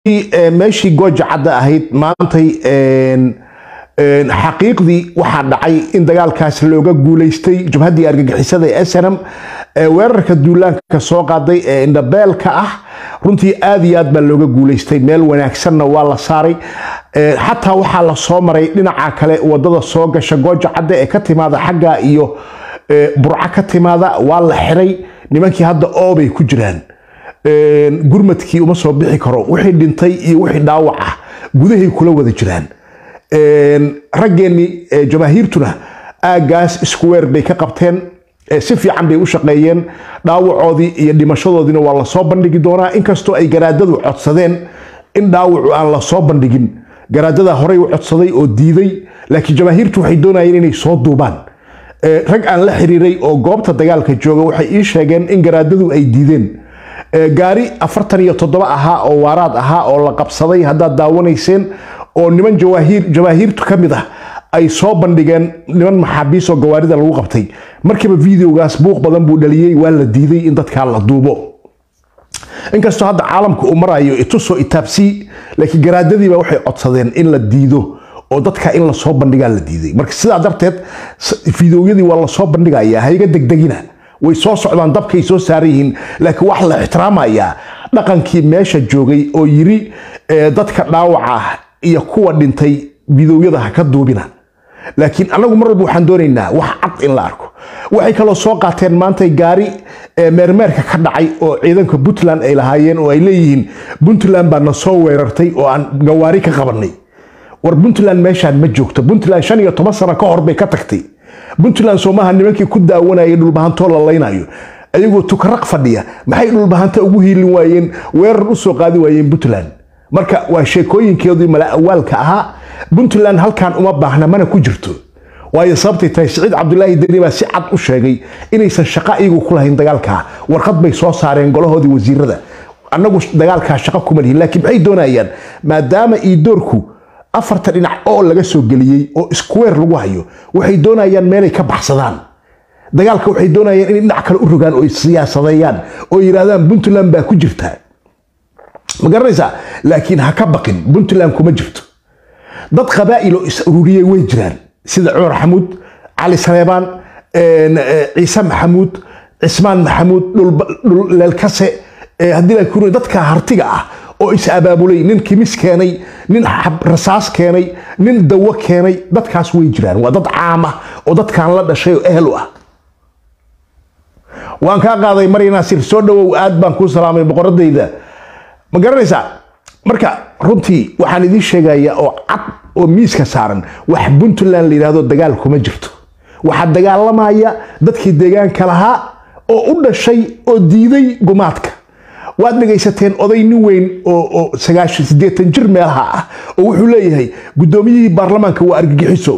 meeshii gooja cadda ahayd maantay xaqiiqdii waxaa dhacay in dagaalkaas looga guulaystay jabhaddii argagixisada ee snm weerarka duulaanka soo qaaday ee indhabeelka ah runtii aad iyo aad baa looga guulaystay meel wanaagsanna waa la saaray xataa waxaa la soo maray dhinaca kale wadada soo gasha gooja cadda ee ka timaada xagga iyo burco ka timaada waa la xiray nimankii hadda oobay ku jiraan gurmadkii uma soo bixi karo wixii dhintay iyo wixii dhaawac ah gudahay kula wada jiraan raggeenni jamaahiirtuna aaggaas iskuweer bay ka qabteen si fiican bay u shaqeeyeen dhaawacoodii iyo dhimashadoodiina waa lasoo bandhigi doonaa inkastoo ay garaadadu codsadeen in dhaawacu aan lasoo bandhigin garaadada horey u codsaday oo diiday laakiin jamaahiirtu waxay doonayeen inay soo duubaan rag aan la xiriiray oo goobta dagaalka jooga waxay ii sheegeen in garaadadu ay diideen gaari afartan iyo toddoba ahaa oo waaraad ahaa oo la qabsaday haddaad daawanayseen oo niman jamaahiirtu ka mid ah ay soo bandhigeen niman maxaabiisoo gawaarida lagu qabtay markiiba videogaas buuq badan buu dhaliyey waa la diiday in dadkaa la duubo inkastoo hadda caalamka uu marayo itusoo itaabsii laakiin garaadadiiba waxay codsadeen in la diido oo dadka in lasoo bandhigaa la diiday marka sidaa darteed fideoyadii waa lasoo bandhigayaa hayga degdegina way soo socdaan dabkay soo saaran yihiin laakiin wax la ixtiraamayaa dhaqankii meesha joogay oo yiri dadka dhaawaca ah iyo kuwa dhintay fideoyada ha ka duubina laakiin anagu mar walba waxaan doonaynaa wax cad in la arko waxay kaloo soo qaateen maantay gaari meermeerka ka dhacay oo ciidanka puntland ay lahaayeen oo ay leeyihiin puntland baa na soo weerartay oo aan gawaari ka qabanay war puntland meeshaan ma joogto puntland shan iyo toban sano ka hor bay ka tagtay puntland soomaha nimankii ku daawanayay dhulbahantoo la laynayo ayagoo tukaraq fadhiya maxay dhulbahanta ugu hiilin waayeen weerar u soo qaadi waayeen puntland marka waa sheekooyinkeedii mala awaalka ahaa puntland halkan uma baahna mana ku jirto waayo sababtay tahay siciid cabdulaahi deni baa si cad u sheegay inaysan shaqo iyagu ku lahayn dagaalkaa warqad bay soo saareen golahoodii wasiirada annagu dagaalkaa shaqo kuma lihin laakiin maxay doonayaan maadaama iidoorku afarta dhinac oo laga soo geliyey oo iskuweer lagu hayo waxay doonayaan meelay ka baxsadaan dagaalka waxay doonayaan inay dhinac kale u rogaan oo siyaasadeeyaan oo yidhaahdaan puntland baa ku jirtaa ma garanaysaa laakiin ha ka baqin puntland kuma jirto dad qabaa'il oo is ururiyey way jiraan sida cumar xamuud cali saleebaan ciise maxamuud cismaan maxamuud dhulleelkase haddii la kuri dadka hartiga ah oo is abaabulay nin kimis keenay nin rasaas keenay nin dawo keenay dadkaas way jiraan waa dad caam ah oo dadkan la dhashay oo ehel u ah waan kaa qaaday marya naasir soo dhawow aad baan kuu salaamay boqoradayda ma garanaysaa marka runtii waxaan idiin sheegayaa oo cad oo miiska saaran wax puntland la yidhahdo dagaal kuma jirto waxaa dagaalamaya dadkii deegaanka lahaa oo u dhashay oo diiday gumaadka waad dhegaysateen oday nin weyn oo sagaashan siddeetan jir meelaha ah oo wuxuu leeyahay guddoomiyihii baarlamaanka waa argagixiso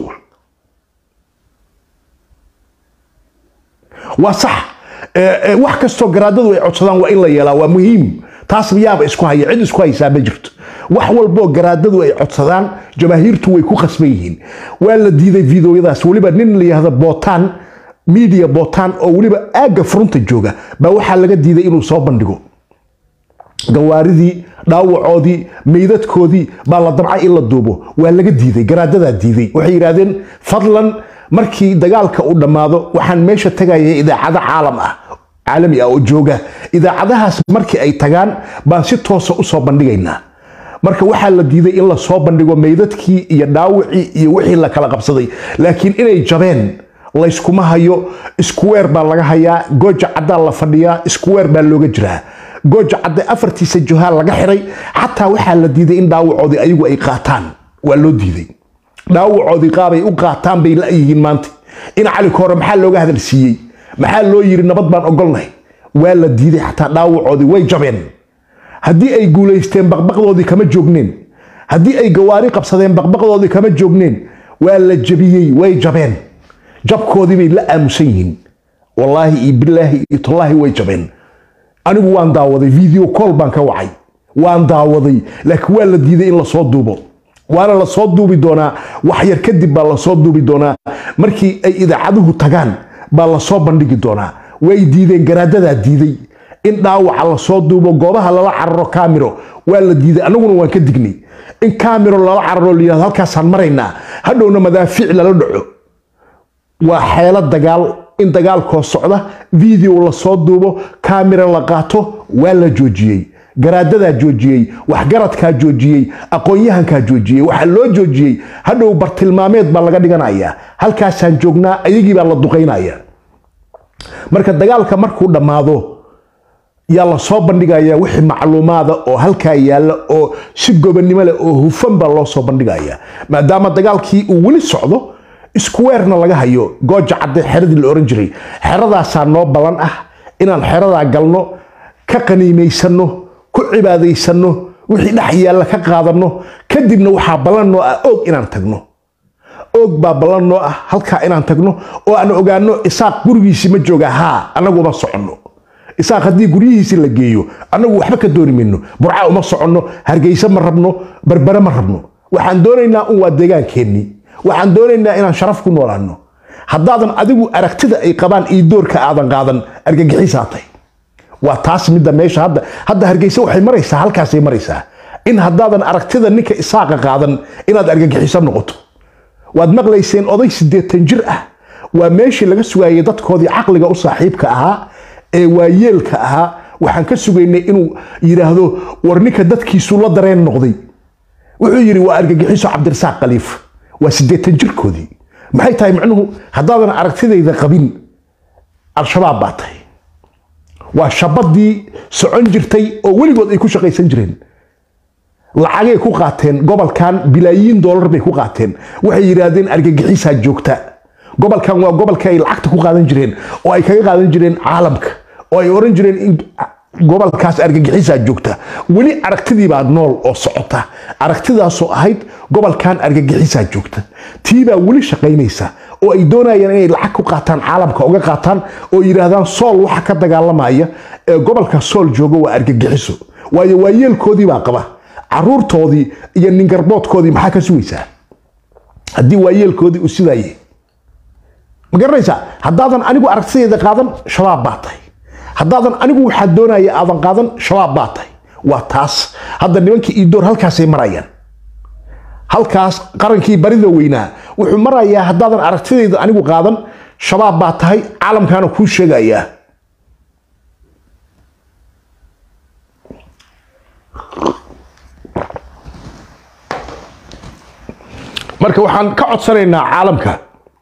waa sax wax kastoo garaadadu ay codsadaan waa in la yeelaa waa muhiim taas yaaba isku haya cid isku haysaa ma jirto wax walboo garaadadu ay codsadaan jamaahiirtu way ku khasban yihiin waa la diiday fideoyadaas weliba nin la yihahdo bootaan media bootaan oo weliba aagga furunta jooga baa waxaa laga diiday inuu soo bandhigo gawaaridii dhaawacoodii meydadkoodii baa la dabcay in la duubo waa laga diiday garaadadaa diiday waxay yidhaahdeen fadlan markii dagaalka uu dhammaado waxaan meesha tagayay idaacado caalam ah caalami ah oo jooga idaacadahaas markii ay tagaan baan si toosa usoo bandhigaynaa marka waxaa la diiday in la soo bandhigo meydadkii iyo dhaawicii iyo wixii la kala qabsaday laakiin inay jabeen layskuma hayo iskuweer baa laga hayaa gooja caddaa la fadhiyaa iskuweer baa looga jiraa gooja cadde afartiisa johaa laga xiray xataa waxaa la diiday in dhaawacoodii ayagu ay qaataan waa loo diiday dhaawacoodii qaabay u qaataan bay la-yihiin maanta in cali koore maxaa looga hadal siiyey maxaa loo yiri nabad baan ogolnahay waa la diiday xataa dhaawacoodii way jabeen haddii ay guulaysteen baqbaqdoodii kama joogneen haddii ay gawaari qabsadeen baqbaqdoodii kama joogneen waa la jabiyey way jabeen jabkoodii bay la aamusan yihiin wallaahi iyo bilaahi iyo tallaahi way jabeen anigu waan daawaday video call baan ka wacay waan daawaday laakiin waa la diiday in lasoo duubo waana lasoo duubi doonaa wax yar kadib baa lasoo duubi doonaa markii ay idaacaduhu tagaan baa lasoo bandhigi doonaa way diideen garaadadaa diiday in dhaawaca lasoo duubo goobaha lala cararo kamiro waa la diiday annaguna waan ka dignay in kamiro lala cararo layihahdo halkaasaan maraynaa hadhowna madaafiic lala dhaco waa xeelo dagaal in dagaalkoo socda video lasoo duubo kamira la qaato waa la joojiyey garaadadaa joojiyey waxgaradkaa joojiyey aqoon-yahankaa joojiyey waxaa loo joojiyey hadhow bartilmaameed baa laga dhiganaya halkaasaan joognaa ayagii baa la duqaynaya marka dagaalka markuu dhammaado yaa lasoo bandhigaya wixii macluumaada oo halkaa yaalla oo si gobonnimo leh oo hufan baa loo soo bandhigaya maadaama dagaalkii uu weli socdo iskuweerna laga hayo gooja cadde xeradii la ohan jiray xeradaasaa noo ballan ah inaan xeradaa galno ka qaniimaysanno ku cibaadaysanno wixii dhex yaalla ka qaadanno kadibna waxaa ballan noo ah oog inaan tagno oog baa ballan noo ah halkaa inaan tagno oo aan ogaano isaaq gurigiisii ma jooga haa annaguma soconno isaaq haddii guryihiisii la geeyo annagu waxba ka dooni mayno burca uma soconno hargeyse ma rabno berbere ma rabno waxaan doonaynaa un waa deegaankeenni waxaan doonaynaa inaan sharaf ku noolaano haddaadan adigu aragtida ay qabaan iyo doorka aadan qaadan argagixisaa tahay waa taas midda meesha hadda hadda hargeysa waxay maraysaa halkaasay maraysaa in haddaadan aragtida ninka isaaqa qaadan inaad argagixiso noqoto waad maqlayseen oday siddeetan jir ah waa meeshii laga sugaayay dadkoodii caqliga u saaxiibka ahaa ee waayeelka ahaa waxaan ka sugaynay inuu yidhaahdo war ninka dadkiisu la dareen noqday wuxuu yidhi waa argagixiso cabdirasaaq khaliif waa siddeetan jirkoodii maxay tahay macnuhu haddaadan aragtidayda qabin al-shabaab baa tahay waa shabadii socon jirtay oo weligood ay ku shaqaysan jireen lacagay ku qaateen gobolkan bilaayiin doolar bay ku qaateen waxay yidhaahdeen argagixisaa joogta gobolkan waa gobolka ay lacagta ku qaadan jireen oo ay kaga qaadan jireen caalamka oo ay oran jireen in gobolkaas argagixisaa joogta weli aragtidii baa nool oo socota aragtidaasoo ahayd gobolkan argagixisaa joogta tii baa weli shaqaynaysa oo ay doonayaan inay lacag ku qaataan caalamka uga qaataan oo yidhaahdaan sool waxa ka dagaalamaya ee gobolka sool jooga waa argagixiso waayo waayeelkoodii baa qaba caruurtoodii iyo ningarboodkoodii maxaa ka sugaysaa haddii waayeelkoodii uu sidaaye ma garanaysaa haddaadan anigu aragtideeda qaadan shabaab baa tahay haddaadan anigu waxaa doonaya aadan qaadan shabaab baa tahay waa taas hadda nimankii iidoor halkaasay marayaan halkaas qarankii barida weynaa wuxuu marayaa haddaadan aragtidayda anigu qaadan shabaab baa tahay caalamkaana kuu sheegayaa marka waxaan ka codsanaynaa caalamka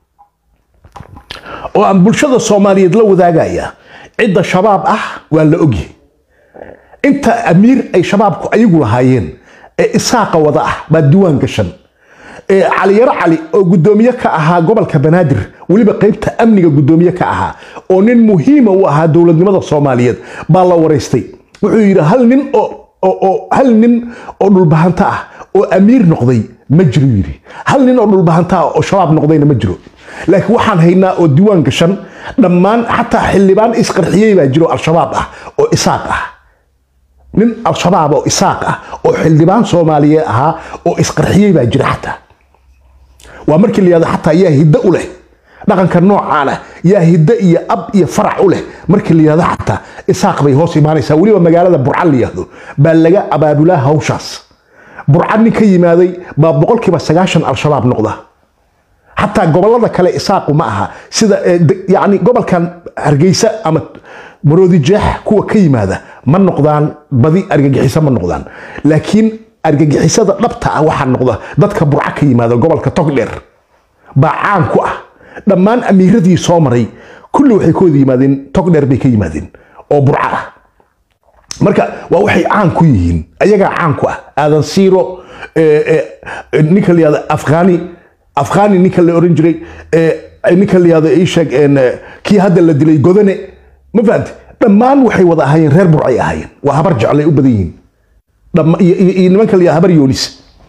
oo aan bulshada soomaaliyeed la wadaagaya cidda shabaab ah waa la ogyahay inta amiir ay shabaabku ayagu lahaayeen ee isaaqa wada ah baa diiwaan gashan caliyaro cali oo guddoomiye ka ahaa gobolka banaadir weliba qaybta amniga guddoomiye ka ahaa oo nin muhiima u ahaa dowladnimada soomaaliyeed baa la waraystay wuxuu yidhi hal nin oo hal nin oo dhulbahanto ah oo amiir noqday ma jiro yidhi hal nin oo dhulbahanta ah oo shabaab noqdayna ma jiro laakiin waxaan haynaa oo diiwaan gashan dhammaan xataa xildhibaan isqarxiyey baa jiro al-shabaab ah oo isaaq ah nin al-shabaab oo isaaq ah oo xildhibaan soomaaliyeed ahaa oo isqarxiyey baa jira xataa waa markii la yihahdo xataa yaa hiddo u leh dhaqanka noocaana yaa hiddo iyo ab iyo farac u leh markii la yihahdo xataa isaaq bay hoos imaanaysaa weliba magaalada burca la yihahdo baa laga abaabulaa hawshaas burca nin ka yimaaday baa boqolkiiba sagaashan al-shabaab noqda xataa gobolada kale isaaqu ma aha sida yani gobolkan hargeysa ama maroodijeex kuwa ka yimaada ma noqdaan badi argagixiso ma noqdaan laakiin argagixisada dhabta ah waxaa noqda dadka burca ka yimaada gobolka togdheer baa caan ku ah dhammaan amiiradii soo maray kulli waxay ka wada yimaadeen togdheer bay ka yimaadeen oo burca ah marka waa waxay caan ku yihiin ayagaa caan ku ah aadan siiro ninka la yihahdo afghani afghani ninka la oran jiray ninka la yihahdo isheeg kii hadda la dilay godane ma fahamte dhammaan waxay wada ahaayeen reer burcay ahaayeen waa habar jeclay u badan yihiin iyo nimanka la yihahdo habar yoonis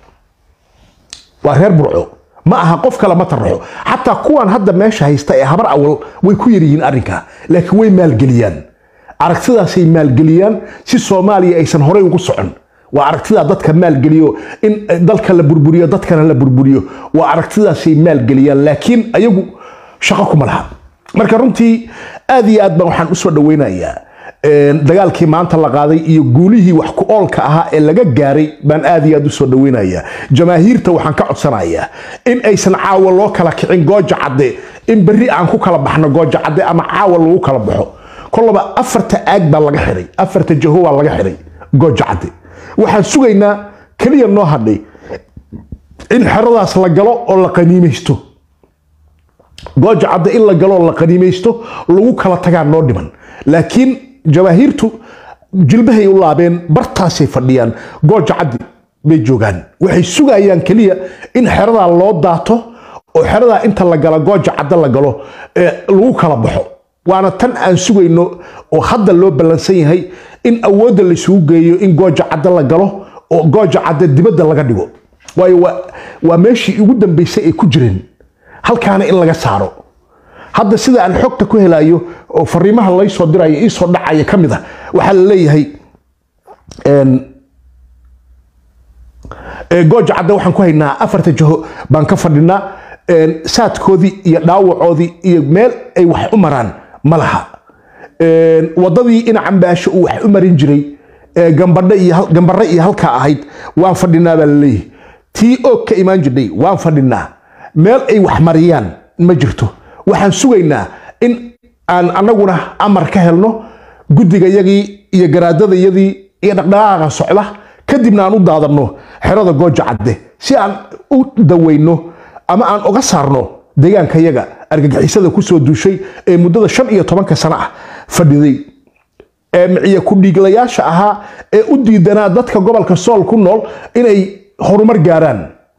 waa reer burco ma aha qof kale ma taraxo xataa kuwan hadda meesha haysta ee habar awal way ku yaryihiin arrinka laakiin way maalgeliyaan aragtidaasay maalgeliyaan si soomaaliya aysan horey ugu socon waa aragtidaa dadka maalgeliyo in dalka la burburiyo dadkana la burburiyo waa aragtidaasay maalgeliyaan laakiin ayagu shaqo kuma laha marka runtii aad iyo aad baan waxaan usoo dhaweynayaa dagaalkii maanta la qaaday iyo guulihii wax ku oolka ahaa ee laga gaaray baan aad iyo aad u soo dhaweynayaa jamaahiirta waxaan ka codsanayaa in aysan caawa loo kala kicin gooja cadde in berri aan ku kala baxno gooja cadde ama caawa lagu kala baxo kolaba afarta aag baa laga xiray afarta jaho baa laga xiray gooja cadde waxaan sugaynaa keliya noo hadhay in xeradaas la galo oo la qaniimaysto gooja cadde in la galo oo la qaniimaysto lagu kala tagaa noo dhiman laakiin jamaahiirtu jilbahay u laabeen bartaasay fadhiyaan gooja caddi bay joogaan waxay sugayaan keliya in xeradaa loo daato oo xeradaa inta la gala gooja cadde la galo lagu kala baxo waana tan aan sugayno oo hadda loo ballansan yahay in awoodda laysugu geeyo in gooja cadde la galo oo gooja cadde dibadda laga dhigo waayo waa meeshii ugu dambaysay ay ku jireen halkaana in laga saaro hadda sida aan xogta ku helayo oo fariimaha laysoo dirayo iisoo dhacaya ka mid a waxaa la leeyahay gooja cadde waxaan ku haynaa afarta jaho baan ka fadhinaa saadkoodii iyo dhaawacoodii iyo meel ay wax u maraan ma laha wadadii ina cambaasho uu wax u marin jiray gambare iyo halkaa ahayd waan fadhinaa baa laleeyahay tii oog ka imaan jirnay waan fadhinaa meel ay wax mariyaan ma jirto waxaan sugaynaa in aan anaguna amar ka helno guddigayagii iyo garaadadayadii iyo dhaqdhaqaaqa socda kadibna aan u daadanno xerada gooja cadde si aan u daweyno ama aan uga saarno deegaankayaga argagixisada kusoo duushay ee muddada shan iyo tobanka sano ah fadhiday ee miciye ku-dhiiglayaasha ahaa ee u diidanaa dadka gobolka sool ku nool inay horumar gaaraan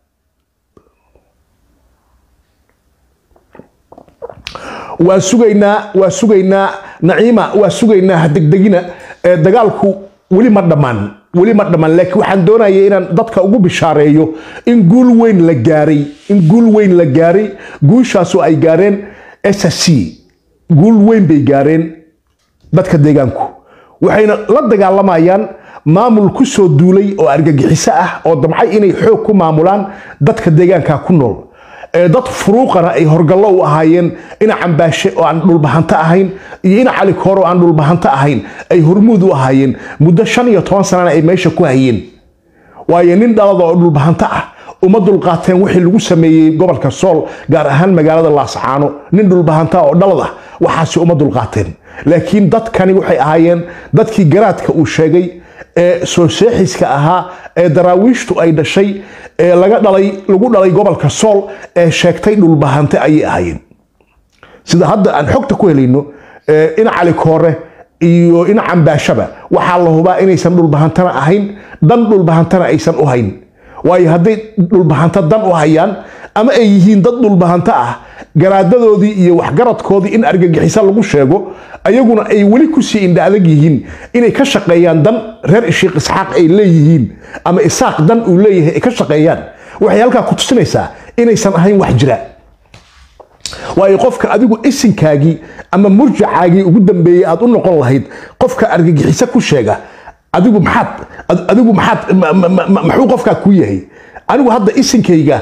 waa sugaynaa waa sugaynaa naciima waa sugaynaa hadegdegina dagaalku weli ma dhammaan weli ma dhammaan laakiin waxaan doonaya inaan dadka ugu bishaareeyo in guul weyn la gaaray in guul weyn la gaaray guushaasoo ay gaareen s c guul weyn bay gaareen dadka deegaanku waxayna la dagaalamayaan maamul ku soo duulay oo argagixiso ah oo damcay inay xoog ku maamulaan dadka deegaanka ku nool dad furuuqana ay horgallo u ahaayeen ina cambaashe oo aan dhulbahanto ahayn iyo ina cali koor oo aan dhulbahanto ahayn ay hormuud u ahaayeen muddo shan iyo toban sanana ay meesha ku hayeen waayo nin dhalada oo dhulbahanto ah uma dulqaateen wixii lagu sameeyey gobolka sool gaar ahaan magaalada laascaano nin dhulbahanta oo dhalad ah waxaasi uma dulqaateen laakiin dadkani waxay ahaayeen dadkii garaadka uu sheegay ee soo seexiska ahaa ee daraawiishtu ay dhashay ee laga dhalay lagu dhalay gobolka sool ee sheegtay dhulbahante ayay ahaayeen sida hadda aan xogta ku helayno ina cali koore iyo ina cambaashaba waxaa la hubaa inaysan dhulbahantana ahayn dan dhulbahantana aysan u hayn waayo hadday dhulbahanto dan u hayaan ama ay yihiin dad dhulbahanto ah garaadadoodii iyo waxgaradkoodii in argagixiso lagu sheego ayaguna ay weli kusii indha adag yihiin inay ka shaqeeyaan dan reer ishiiq isxaaq ay leeyihiin ama isaaq dan uu leeyahay ay ka shaqeeyaan waxay halkaa ku tusinaysaa inaysan ahayn wax jira waayo qofka adigu isinkaagii ama murjacaagii ugu dambeeyey aad u noqon lahayd qofka argagixiso ku sheega adigu maxaad adigu maxaad maxuu qofkaa ku yahay anigu hadda isinkayga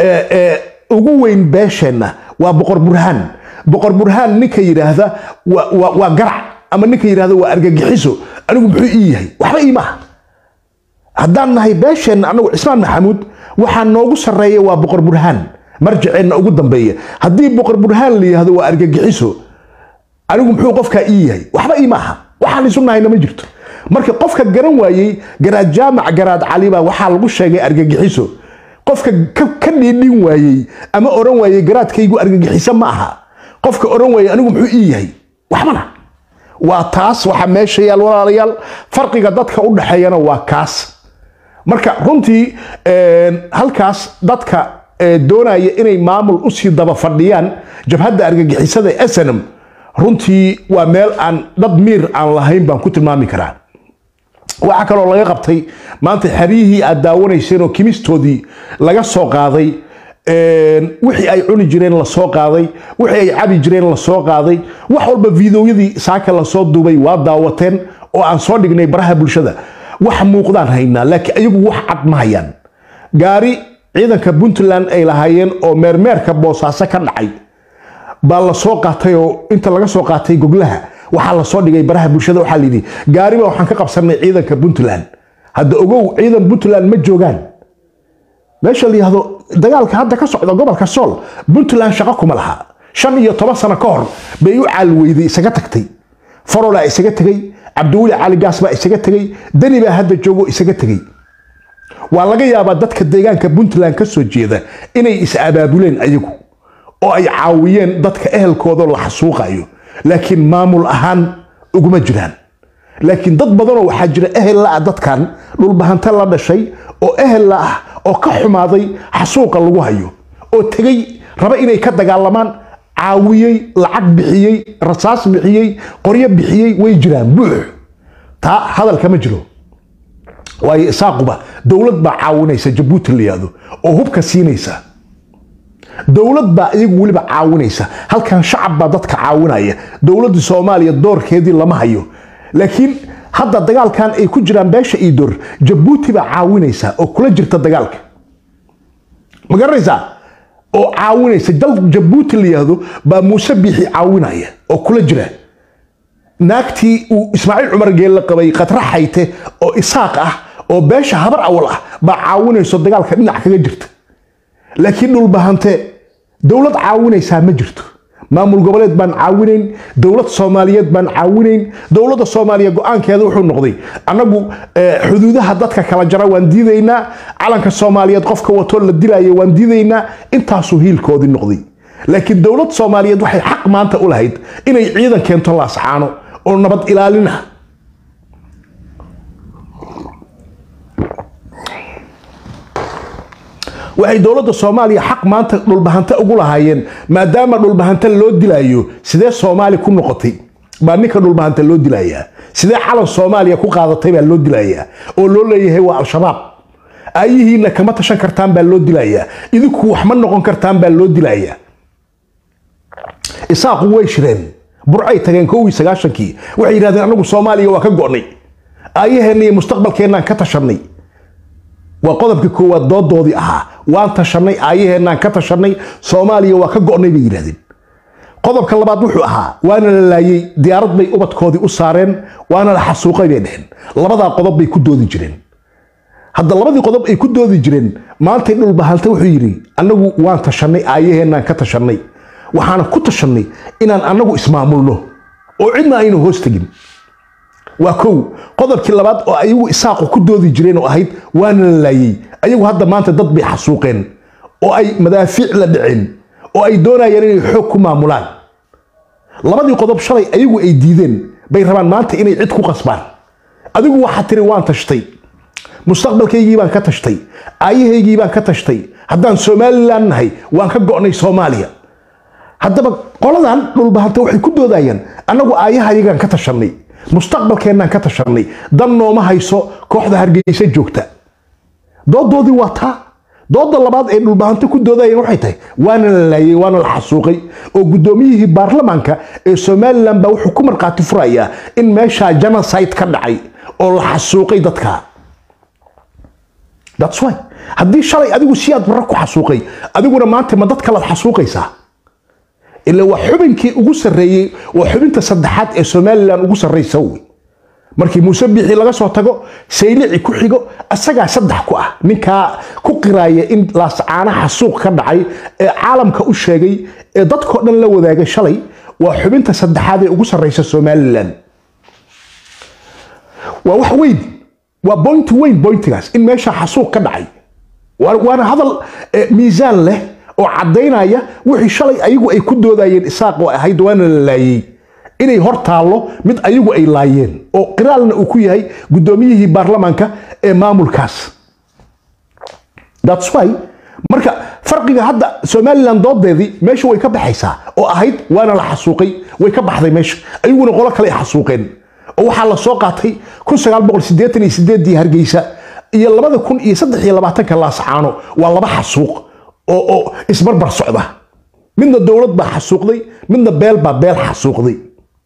ugu weyn beesheenna waa boqor burhaan boqor burhaan ninka yidhaahda waa garac ama ninka yidhaahda waa argagixiso anigu muxuu ii yahay waxba ii maaha haddaan nahay beesheenna anagu cismaan maxamuud waxaa noogu sarreeya waa boqor burhaan marjaceenna ugu dambeeya haddii boqor burhaan la yidhaahdo waa argagixiso anigu muxuu qofkaa ii yahay waxba ii maaha waxaan isu nahayna ma jirto marka qofka garan waayey garaad jaamac garaad cali baa waxaa lagu sheegay argagixiso qofka ka dhiidhin waayey ama oran waayey garaadkaygu argagixiso ma aha qofka oran waayey anigu muxuu ii yahay waxbana waa taas waxa meesha yaal walaalayaal farqiga dadka u dhaxeeyana waa kaas marka runtii halkaas dadka doonaya inay maamul usii daba fadhiyaan jabhadda argagixisada ee snm runtii waa meel aan dad miir aan lahayn baan ku tilmaami karaa waxaa kaloo laga qabtay maanta xeryihii aad daawanayseen oo kimistoodii laga soo qaaday wixii ay cuni jireen lasoo qaaday wixii ay cabi jireen lasoo qaaday wax walba fiidowyadii saaka lasoo duubay waa daawateen oo aan soo dhignay baraha bulshada wax muuqdaan haynaa laakiin ayagu wax cad ma hayaan gaari ciidanka puntland ay lahaayeen oo meermeerka boosaaso ka dhacay baa lasoo qaatay oo inta laga soo qaatay goglaha waxaa lasoo dhigay baraha bulshada waxaa layidhi gaariba waxaan ka qabsanay ciidanka puntland hadda ogow ciidan puntland ma joogaan meesha la yihahdo dagaalka hadda ka socda gobolka sool puntland shaqo kuma laha shan iyo toban sano ka hor bay u caalweyday isaga tagtay farolaa isaga tegey cabdiweli cali gaas baa isaga tegey deni baa hadda joogo isaga tegey waa laga yaabaa dadka deegaanka puntland ka soo jeeda inay is-abaabuleen ayagu oo ay caawiyeen dadka ehelkooda la xasuuqayo laakiin maamul ahaan uguma jiraan laakiin dad badanoo waxaa jira ehel la ah dadkan dhulbahante la dhashay oo ehel la ah oo ka xumaaday xasuuqa lagu hayo oo tegey raba inay ka dagaalamaan caawiyey lacag bixiyey rasaas bixiyey qoryo bixiyey way jiraan buux taa hadalka ma jiro waayo isaaquba dowlad baa caawinaysa jabuuti la yihahdo oo hubka siinaysa dowlad baa iyagu weliba caawinaysa halkan shacab baa dadka caawinaya dowladda soomaaliya doorkeedii lama hayo laakiin hadda dagaalkan ay ku jiraan beesha iidoor jabuuti baa caawinaysa oo kula jirta dagaalka ma garanaysaa oo caawinaysa dal jabuuti la yihahdo baa muuse biixi caawinaya oo kula jira naagtii uu ismaaciil cumar geelle qabay khatra xayte oo isaaq ah oo beesha habar awal ah baa caawinayso dagaalka dhinac kaga jirta laakiin dhulbahante dowlad caawinaysaa ma jirto maamul goboleed baan caawinayn dowlad soomaaliyeed baan caawinayn dowladda soomaaliya go-aankeeda wuxuu noqday annagu xuduudaha dadka kala jara waan diidaynaa calanka soomaaliyeed qofka watoo la dilaya waan diidaynaa intaasuu hiilkoodii noqday laakiin dowlad soomaaliyeed waxay xaq maanta u lahayd inay ciidan keento laasacaano oo nabad ilaalin ah waxay dowladda soomaaliya xaq maanta dhulbahante ugu lahaayeen maadaama dhulbahante loo dilaayo sidee soomaali ku noqotay baa ninka dhulbahante loo dilayaa sidee calan soomaaliya ku qaadatay baa loo dilayaa oo loo leeyahay waa al-shabaab aayihiina kama tashan kartaan baa loo dilayaa idinku wax ma noqon kartaan baa loo dilayaa isaaqu way shireen burcay tageen kowii sagaashankii waxay yidhahdeen anagu soomaaliya waa ka go'nay aayaheenna iyo mustaqbalkeennaan ka tashanay waa qodobka koowaad doodoodii ahaa waan tashanay aayaheenaan ka tashanay soomaaliya waa ka go'nay bay yidhahdeen qodobka labaad wuxuu ahaa waana la laayey diyaarad bay ubadkoodii u saareen waana la xasuuqay bay dheheen labadaa qodob bay ku doodi jireen hadda labadii qodob ay ku doodi jireen maantay dhulbahante wuxuu yidhi annagu waan tashanay aayaheenaan ka tashanay waxaana ku tashanay inaan annagu ismaamulno oo cidna aynu hoos tegin waa kow qodobkii labaad oo ayagu isaaqu ku doodi jireen oo ahayd waana la laayey ayagu hadda maanta dad bay xasuuqeen oo ay madaafiic la dhaceen oo ay doonayeen inay xoog ku maamulaan labadii qodob shalay ayagu ay diideen bay rabaan maanta inay cid ku qasbaan adigu waxaa tiri waan tashtay mustaqbalkaygii baan ka tashtay aayahaygii baan ka tashtay haddaan somalilan nahay waan ka go'nay soomaaliya haddaba qoladan dhulbahanta waxay ku doodayaan annagu aayahayagaan ka tashanay mustaqbalkeennaan ka tashanay dan nooma hayso kooxda hargeysa joogta doodoodii waa taa dooda labaad ee dhulbahanto ku doodayeen waxay tahay waana la laayey waana la xasuuqay oo guddoomiyihii baarlamaanka ee somalilan baa wuxuu ku markhaati furayaa in meeshaa genocide ka dhacay oo la xasuuqay dadka thats why haddii shalay adigu si aad barra ku xasuuqay adiguna maanta ma dad kalaad xasuuqaysaa ila waa xubinkii ugu sarreeyey waa xubinta saddexaad ee somalilan ugu sarraysa wey markii muuse biixi laga soo tago saylici ku xigo asagaa saddex ku ah ninkaa ku qiraaya in laascaana xasuuq ka dhacay ee caalamka u sheegay ee dadkoo dhan la wadaagay shalay waa xubinta saddexaad ee ugu sarraysa somalilan waa wax weyn waa boynti weyn boyntigaas in meesha xasuuq ka dhacay waana hadal miisaan leh oo caddaynaya wixii shalay ayagu ay ku doodayeen isaaq oo ahayd waana la laayey inay hor taallo mid ayagu ay laayeen oo qiraalna uu ku yahay guddoomiyihii baarlamaanka ee maamulkaas thats why marka farqiga hadda somalilan doodeedii meesha way ka baxaysaa oo ahayd waana la xasuuqay way ka baxday meesha ayaguna qolo kale ay xasuuqeen oo waxaa la soo qaatay dii hargeysa iyo labada kun iyo saddex iyo labaatanka laascaano waa laba xasuuq oo oo isbarbar socda midna dowlad baa xasuuqday midna beel baa beel xasuuqday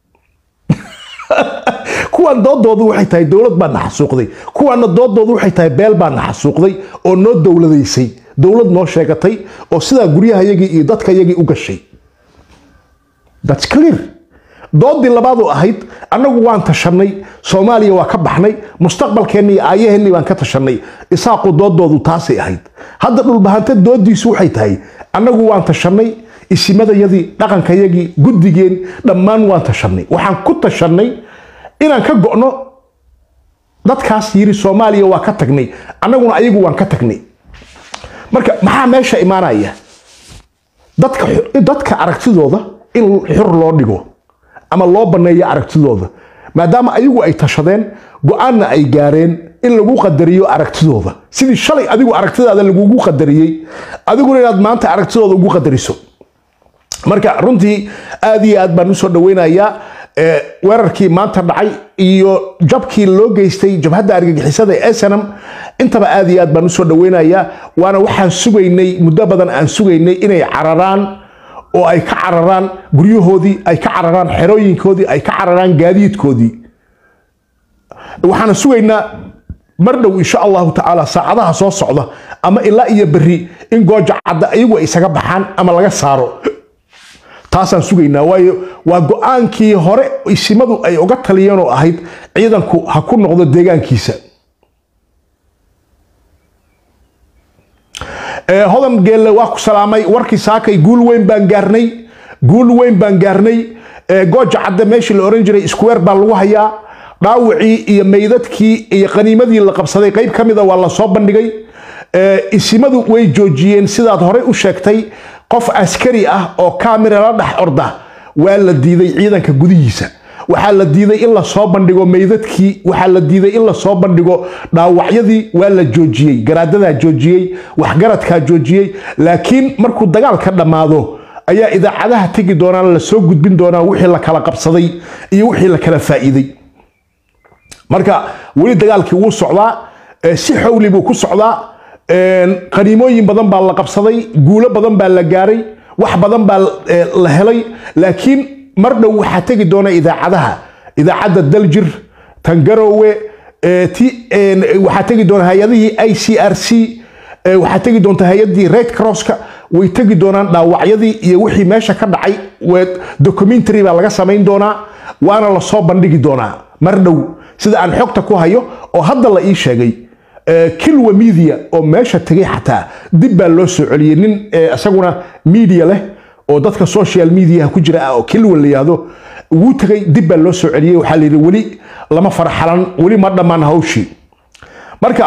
kuwan doodoodu waxay tahay dowlad baa na xasuuqday kuwaana doodoodu waxay tahay beel baa na xasuuqday oo noo dowladaysay dowlad noo sheegatay oo sidaa guryahayagii iyo dadkayagii u gashay thats clear doodii labaadu ahayd annagu waan tashanay soomaaliya waa ka baxnay mustaqbalkeenni iyo aayaheenni baan ka tashanay isaaqu doodoodu taasay ahayd hadda dhulbahante doodiisu waxay tahay annagu waan tashanay isimadayadii dhaqankayagii guddigeen dhammaan waan tashanay waxaan ku tashanay inaan ka go'no dadkaas yiri soomaaliya waa ka tagnay annaguna ayagu waan ka tagnay marka maxaa meesha imaanaya dadka dadka aragtidooda in xur loo dhigo ama loo banneeyo aragtidooda maadaama ayagu ay tashadeen go-aanna ay gaareen in lagu qadariyo aragtidooda sidii shalay adigu aragtidaada lagugu qadariyey adiguna inaad maanta aragtidooda ugu qadariso marka runtii aad iyo aad baan usoo dhaweynayaa weerarkii maanta dhacay iyo jabkii loo geystay jabhadda argagixisada ee snm intaba aad iyo aad baan usoo dhaweynayaa waana waxaan sugaynay muddo badan aan sugaynay inay cararaan oo ay ka cararaan guryahoodii ay ka cararaan xerooyinkoodii ay ka cararaan gaadiidkoodii waxaana sugaynaa mar dhow insha allahu tacaala saacadaha soo socda ama ilaa iyo berri in gooja cadda iyagu ay isaga baxaan ama laga saaro taasaan sugaynaa waayo waa go-aankii hore isimadu ay uga taliyeen oo ahayd ciidanku ha ku noqdo deegaankiisa hodan geelle waa ku salaamay warkii saakay guul weyn baan gaarnay guul weyn baan gaarnay gooja cadde meeshii la oran jiray square baa lagu hayaa dhaawacii iyo meydadkii iyo qaniimadii la qabsaday qayb ka mida waa la soo bandhigay isimadu way joojiyeen sidaad horey u sheegtay qof askari ah oo kamira la dhex orda waa la diiday ciidanka gudihiisa waxaa la diiday in la soo bandhigo meydadkii waxaa la diiday in la soo bandhigo dhaawacyadii waa la joojiyey garaadadaa joojiyey waxgaradkaa joojiyey laakiin markuu dagaalka dhammaado ayaa idaacadaha tegi doonaan la soo gudbin doonaa wixii la kala qabsaday iyo wixii la kala faa'iiday marka weli dagaalkii wuu socdaa si xowli buu ku socdaa qaniimooyin badan baa la qabsaday guulo badan baa la gaaray wax badan baa la helay laakiin mar dhow waxaa tegi doona idaacadaha idaacadda daljir tangarowe waxaa tegi doona hay-adihii i c r c waxaa tegi doonta hay-adii red crosska way tegi doonaan dhaawacyadii iyo wixii meesha ka dhacay documentary baa laga samayn doonaa waana lasoo bandhigi doonaa mar dhow sida aan xogta ku hayo oo hadda la ii sheegay kilwa media oo meesha tegay xataa dib baa loo soo celiyey nin isaguna media leh oo dadka social mediaha ku jira ah oo kilwa la yihahdo wuu tegay dib baa loo soo celiyey waxaa la yidhi weli lama farxalan weli ma dhammaan hawshii marka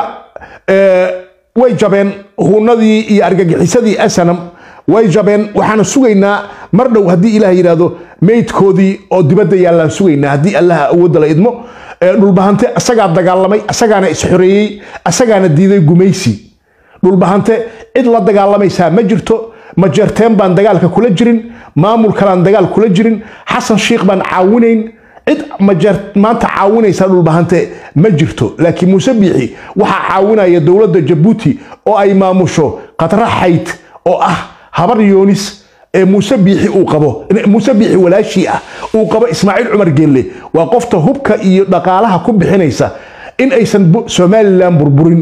way jabeen huunadii iyo argagixisadii asanam way jabeen waxaana sugaynaa mar dhow haddii ilaah yidhaahdo meydkoodii oo dibadda yaallaan sugaynaa haddii allaha awoodda la idmo dhulbahante asagaa dagaalamay asagaana isxoreeyey asagaana diiday gumaysi dhulbahante cid la dagaalamaysaa ma jirto majeerteen baan dagaalka kula jirin maamul kalaan dagaal kula jirin xasan shiikh baan caawinayn cid majeer maanta caawinaysa dhulbahante ma jirto laakiin muuse biixi waxaa caawinaya dowladda jabuuti oo ay maamusho khatra xayd oo ah habar yoonis ee muuse biixi uu qabo muuse biixi walaashii ah uu qabo ismaaciil cumar geelle waa qofta hubka iyo dhaqaalaha ku bixinaysa in aysan somalilan burburin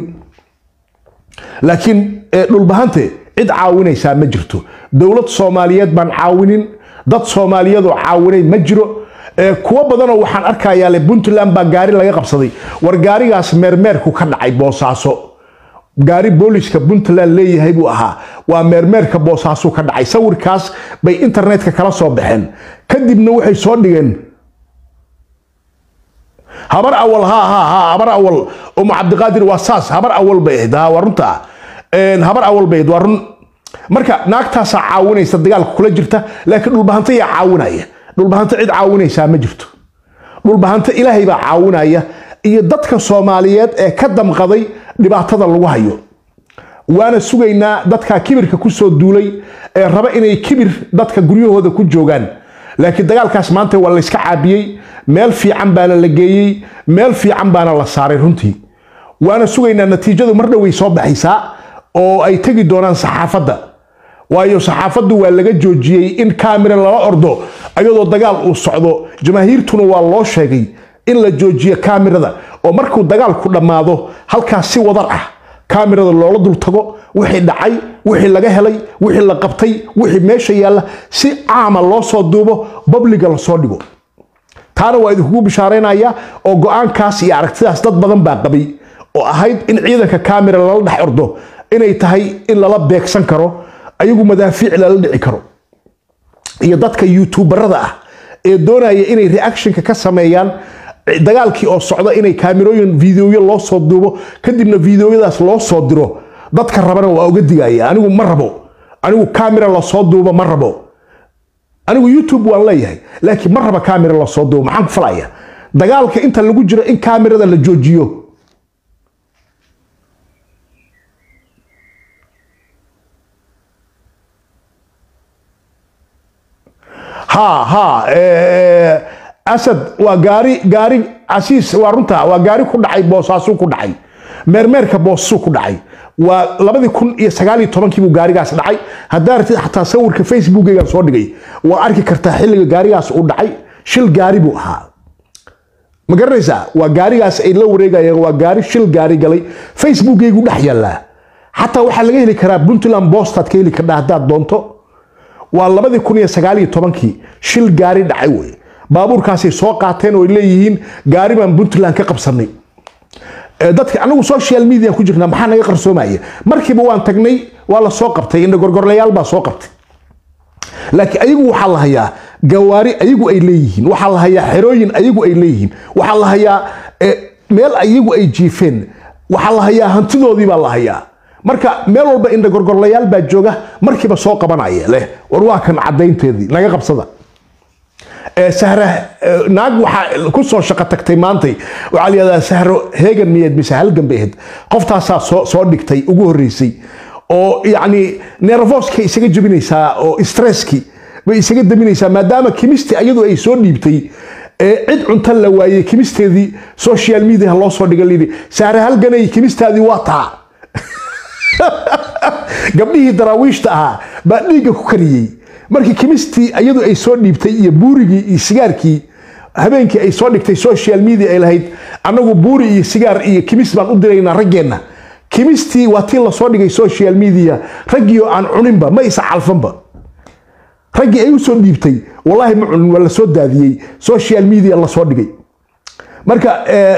laakiin dhulbahante cid caawinaysaa ma jirto dowlad soomaaliyeed baan caawinin dad soomaaliyadoo caawinay ma jiro kuwo badanoo waxaan arkayaa le puntland baa gaari laga qabsaday war gaarigaas meermeerku ka dhacay boosaaso gaari booliska puntland leeyahay buu ahaa waa meermeerka boosaasu ka dhacay sawirkaas bay internetka kala soo baxeen kadibna waxay soo dhigeen habar awal ha ha ha habar awal umu cabdiqaadir waa saas habar awal bay ahayd ha waa runta habar awal bay ahayd waa run marka naagtaasaa caawinaysa dagaalka kula jirta laakiin dhulbahanta yaa caawinaya dhulbahanta cid caawinaysaa ma jirto dhulbahanta ilaahay baa caawinaya iyo dadka soomaaliyeed ee ka damqaday dhibaatada lagu hayo waana sugaynaa dadka kibirka kusoo duulay ee raba inay kibir dadka guryahooda ku joogaan laakiin dagaalkaas maanta waa layska caabiyey meel fiican baana la geeyey meel fiican baana la saaray runtii waana sugaynaa natiijadu mar dhoway soo baxaysaa oo ay tegi doonaan saxaafadda waayo saxaafaddu waa laga joojiyey in kaamira lala ordo ayadoo dagaal uu socdo jamaahiirtuna waa loo sheegay in la joojiyo kaamirada oo markuu dagaalku dhammaado halkaas si wadar ah kaamirada loola dul tago wixii dhacay wixii laga helay wixii la qabtay wixii meesha yaalla si caama loo soo duubo babliga lasoo dhigo taana waa idinkugu bishaaraynaya oo go-aankaas iyo aragtidaas dad badan baa qabay oo ahayd in ciidanka kamera lala dhex ordo inay tahay in lala beegsan karo ayagu madaafiic lala dhici karo iyo dadka youtuberada ah ee doonaya inay reactionka ka sameeyaan dagaalkii oo socda inay kaamirooyin videoyo loo soo duubo kadibna videoyadaas loo soo diro dadka rabana waa uga digaya anigu ma rabo anigu kamera lasoo duubo ma rabo anigu youtube waan leeyahay laakiin ma raba kamera lasoo duubo maxaan ku falaya dagaalka inta lagu jiro in kamerada la joojiyo ha ha asad waa gaari gaari casiis waa runta waa gaari ku dhacay boosaasuu ku dhacay meermeerka boosasuu ku dhacay waa labadii kun iyo sagaaliyo tobankii buu gaarigaas dhacay haddaa ratid xataa sawirka facebookeygan soo dhigay waa arki kartaa xilliga gaarigaas uu dhacay shil gaari buu ahaa ma garanaysaa waa gaarigaas ay la wareegayeen waa gaari shil gaari galay facebookeygu dhex yaallaa xataa waxaa laga heli karaa puntland bostaad ka heli kardhaa haddaad doonto waa labadii kun iyo sagaaliyo tobankii shil gaari dhacay wey baabuurkaasay soo qaateen oo ay leeyihiin gaari baan puntland ka qabsanay dadka anagu social media ku jirnaa maxaa naga qarsoomaya markiiba waan tagnay waa la soo qabtay indha gorgorlayaal baa soo qabtay laakiin ayagu waxaa la hayaa gawaari ayagu ay leeyihiin waxaa la hayaa xerooyin ayagu ay leeyihiin waxaa la hayaa meel ayagu ay jiifeen waxaa la hayaa hantidoodii baa la hayaa marka meel walba indha gorgorlayaal baa jooga markiiba soo qabanaya leh war waa kan cadaynteedii naga qabsada sahra naag waxaa ku soo shaqo tagtay maantay waxaa la yihahdaa sahro heegan miyeed mise halgan bay ahayd qoftaasaa soo soo dhigtay ugu horreysay oo yacni nervoskay isaga jebinaysaa oo stresski bay isaga daminaysaa maadaama kimisti ayadu ay soo dhiibtay cid cunta la waayey kimisteedii social media loo soo dhiga layidhi sahre halganay kimistaadii waa taa gabdhihii daraawiishta ahaa baa dhiigga ku kariyey markii kimistii iyadu ay soo dhiibtay iyo buurigii iyo sigaarkii habeenkii ay soo dhigtay social media ay lahayd annagu buuri iyo sigaar iyo kimis baan u diraynaa raggeenna kimistii waa tii lasoo dhigay social media raggiioo aan cuninba ma isa calfanba raggii ay u soo dhiibtay wallaahi ma cunin waa lasoo daadiyey social media lasoo dhigay marka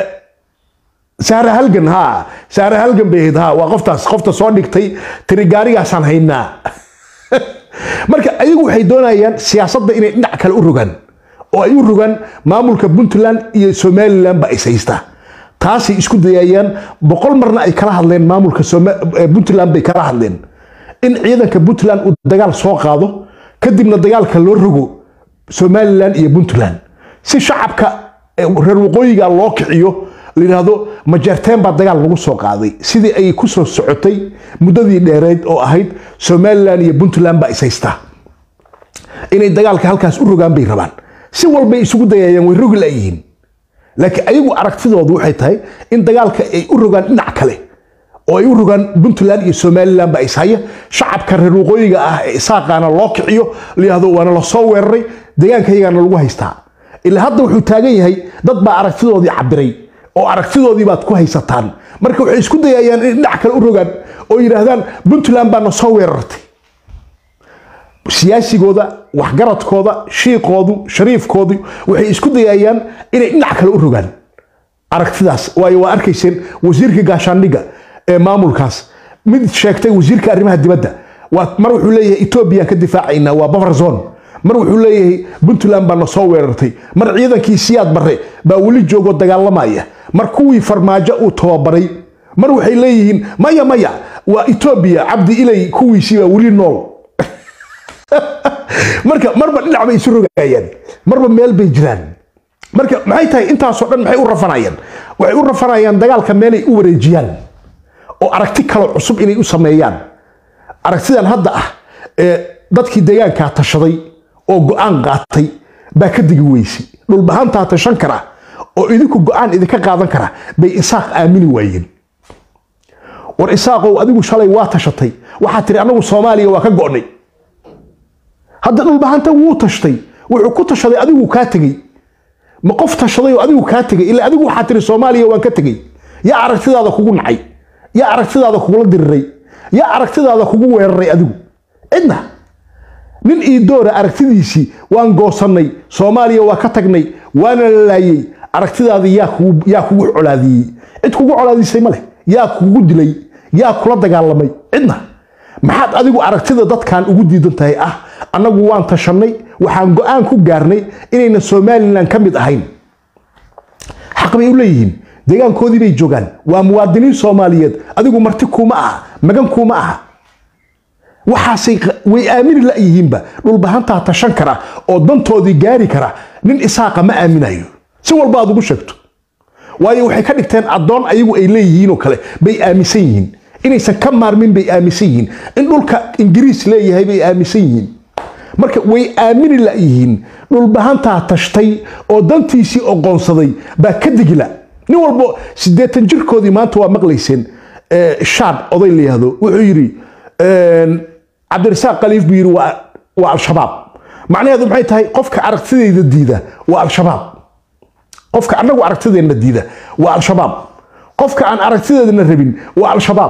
saare halgan ha saare halgan bay ahayd ha waa qoftaas qofta soo dhigtay tiri gaarigaasaan haynaa marka ayagu waxay doonayaan siyaasadda inay dhinac kale u rogaan oo ay u rogaan maamulka puntland iyo somalilan ba is haystaa taasay isku dayayaan boqol marna ay kala hadleen maamulka puntland bay kala hadleen in ciidanka puntland uu dagaal soo qaado kadibna dagaalka loo rogo somalilan iyo puntland si shacabka reer waqooyiga loo kiciyo layidhaahdo majeerteen baa dagaal lagu soo qaaday sidii ay ku soo socotay muddadii dheereed oo ahayd somalilan iyo puntland baa is haystaa inay dagaalka halkaas u rogaan bay rabaan si walbay isugu dayayaan way rogi laayihiin laakiin ayagu aragtidoodu waxay tahay in dagaalka ay u rogaan dhinac kale oo ay u rogaan puntland iyo somalilan baa ishaya shacabka reer waqooyiga ah ee isaaqaana loo kiciyo layihahdo waana lasoo weeraray deegaankayagaana lagu haystaa ilaa hadda wuxuu taagan yahay dad baa aragtidoodii cabiray oo aragtidoodii baad ku haysataan marka waxay isku dayayaan inay dhinac kale u rogaan oo yidhaahdaan puntland baana soo weerartay siyaasigooda waxgaradkooda shiiqoodu shariifkoodu waxay isku dayayaan inay dhinac kale u rogaan aragtidaas waayo waa arkayseen wasiirka gaashaandhigga ee maamulkaas mid sheegtay wasiirka arrimaha dibadda mar wuxuu leeyahay etoobiyaan ka difaacaynaa waa buffer zone mar wuxuu leeyahay puntland baana soo weerartay mar ciidankii siyaad barre baa weli joogoo dagaalamaya mar kuwii farmaajo uu tababaray mar waxay leeyihiin maya maya waa etoobiya cabdi ilay kuwiisii baa weli nool marka marba dhinac bay isu rogayaan marba meel bay jiraan marka maxay tahay intaasoo dhan maxay u rafanayaan waxay u rafanayaan dagaalka meelay u wareejiyaan oo aragti kale cusub inay u sameeyaan aragtidan hadda ah ee dadkii deegaankaa tashaday oo go-aan qaatay baa ka digi weysay dhulbahaantaa tashan kara oo idinku go-aan idinka qaadan kara bay isaaq aamini waayeen war isaaqow adigu shalay waa tashatay waxaa tiri anagu soomaaliya waa ka go'nay hadda dhulbahanta wuu tashtay wuxuu ku tashaday adigu kaa tegey ma qof tashaday oo adigu kaa tegey ila adigu waxaa tiri soomaaliya waan ka tegey yaa aragtidaada kugu nacay yaa aragtidaada kugula diriray yaa aragtidaada kugu weeraray adigu cidna nin iidoora aragtidiisii waan goosannay soomaaliya waa ka tagnay waana la laayey aragtidaadii yaa kugu yaa kugu colaadiyey cid kugu colaadisay ma leh yaa kugu dilay yaa kula dagaalamay cidna maxaad adigu aragtida dadkan ugu diidan tahay ah annagu waan tashanay waxaan go-aan ku gaarnay inayna somalilan ka mid ahayn xaq bay u leeyihiin deegaankoodii bay joogaan waa muwaadiniin soomaaliyeed adigu marti kuuma aha magan kuuma aha waxaasay way aamini layihiinba dhulbahantaa tashan kara oo dantoodii gaari kara nin isaaqa ma aaminayo si walba aad ugu sheegto waayo waxay ka dhigteen addoon ayagu ay leeyihiin oo kale bay aaminsan yihiin inaysan ka maarmin bay aaminsan yihiin in dhulka ingiriis leeyahay bay aaminsan yihiin marka way aamini layihiin dhulbahantaa tashtay oo dantiisii oqoonsaday baa ka digila nin walbo siddeetan jirkoodii maanta waa maqlayseen shaad oday la yihahdo wuxuu yidhi cabdirasaaq khaliif buu yidhi waa al-shabaab macnaheedu maxay tahay qofka aragtidayda diida waa al-shabaab qofka annagu aragtideenna diida waa al-shabaab qofka aan aragtideedana rabin waa al-shabaab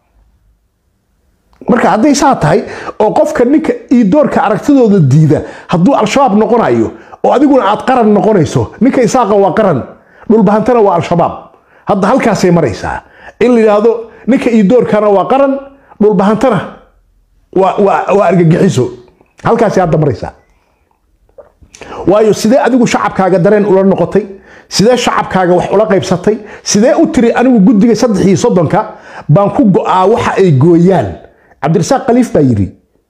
marka hadday saa tahay oo qofka ninka iidoorka aragtidooda diida hadduu al-shabaab noqonayo oo adiguna aad qaran noqonayso ninka isaaqa waa qaran dhulbahantana waa al-shabaab hadda halkaasay maraysaa in la yidhaahdo ninka iidoorkana waa qaran dhulbahantana waa argagixiso halkaasay hadda maraysaa waayo sidee adigu shacabkaaga dareen ula noqotay sidee shacabkaaga wax ula qaybsatay sidee u tiri anigu guddiga saddex iyo soddonka baan ku go'aa waxa ay gooyaan cabdirasaaq khaliif baa yidhi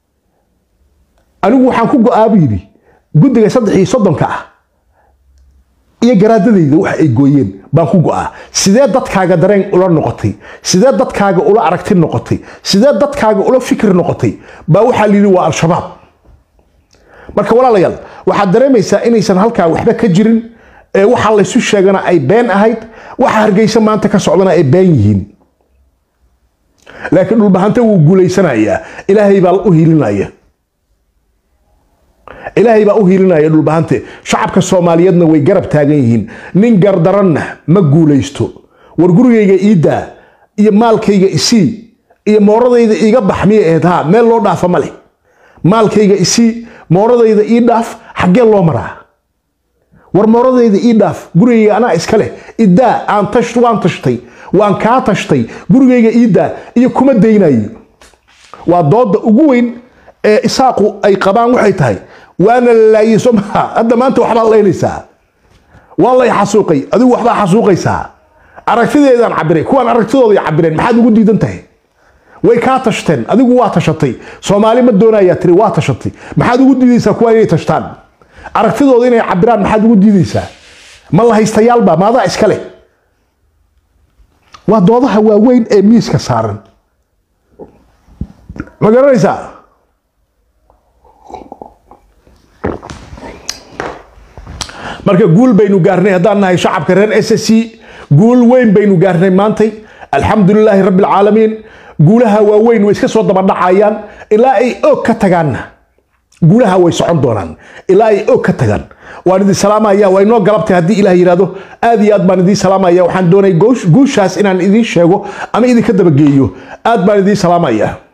anigu waxaan ku go'aa buu yidhi guddiga saddex iyo soddonka ah iyo garaadadayda waxa ay gooyeen baan ku go'aa sidee dadkaaga dareen ula noqotay sidee dadkaaga ula aragti noqotay sidee dadkaaga ula fikri noqotay baa waxaa la yidhi waa al-shabaab marka walaalayaal waxaad dareemaysaa inaysan halkaa waxba ka jirin ee waxa laysu sheegana ay been ahayd waxa hargeysa maanta ka socdana ay been yihiin laakiin dhulbahante wuu guulaysanayaa ilaahay baa u hiilinaya ilaahay baa u hiilinaya dhulbahante shacabka soomaaliyeedna way garab taagan yihiin nin gardaranna ma guulaysto war gurigayga iidaa iyo maalkayga isii iyo mooradayda iiga bax miyay ahayd ha meel loo dhaafa ma leh maalkayga isii mooradayda ii dhaaf xaggee loo maraa war mooradayda ii dhaaf gurigayga anaa iska leh idaa aan tash waan tashtay waan kaa tashtay gurigayga iidaa iyo kuma daynayo waa dooda ugu weyn ee isaaqu ay qabaan waxay tahay waana la laayey soo maha hadda maanta waxbaad laynaysaa waa lay xasuuqay adigu waxbaa xasuuqaysaa aragtideedaan cabiray kuwaan aragtidooday cabireen maxaad ugu diidan tahay way kaa tashteen adigu waa tashatay soomaali ma doonayaa tiri waa tashatay maxaad ugu diidaysaa kuwaan inay tashtaan aragtidooda inay cabiraan maxaad ugu diidaysaa ma la haystayaalba maadaa iska leh waa doodaha waaweyn ee miiska saaran ma garanaysaa marka guul baynu gaarnay haddaan nahay shacabka reer s c guul weyn baynu gaarnay maantay alxamdulilaahi rabbi alcaalamiin guulaha waaweyn way iska soo dabadhacayaan ilaa ay og ka tagaanna guulaha way socon doonaan ilaa ay og ka tagaan waan idin salaamaya waa inoo galabtay haddii ilaah yidhahdo aad iyo aad baan idiin salaamaya waxaan doonay guushaas inaan idiin sheego ama idinka dabageeyo aad baan idiin salaamaya